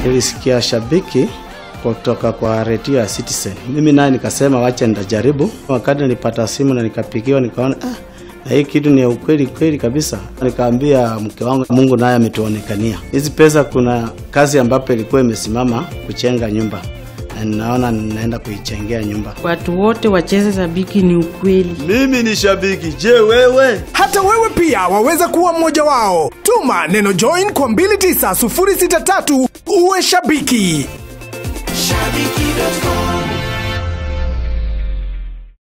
Nilisikia shabiki kutoka kwa redio ya Citizen. Mimi naye nikasema wacha nitajaribu. Wakati nilipata simu na nikapigiwa, nikaona ah, na hii kitu ni ya ukweli kweli kabisa. Nikaambia mke wangu, Mungu naye ametuonekania hizi pesa. Kuna kazi ambapo ilikuwa imesimama kuchenga nyumba na ninaona ninaenda kuichengea nyumba. Watu wote wacheze Sabiki ni ukweli. Mimi ni shabiki. Je, wewe? Hata wewe pia waweza kuwa mmoja wao. Tuma neno join kwa 29063 uwe shabiki. Shabiki.com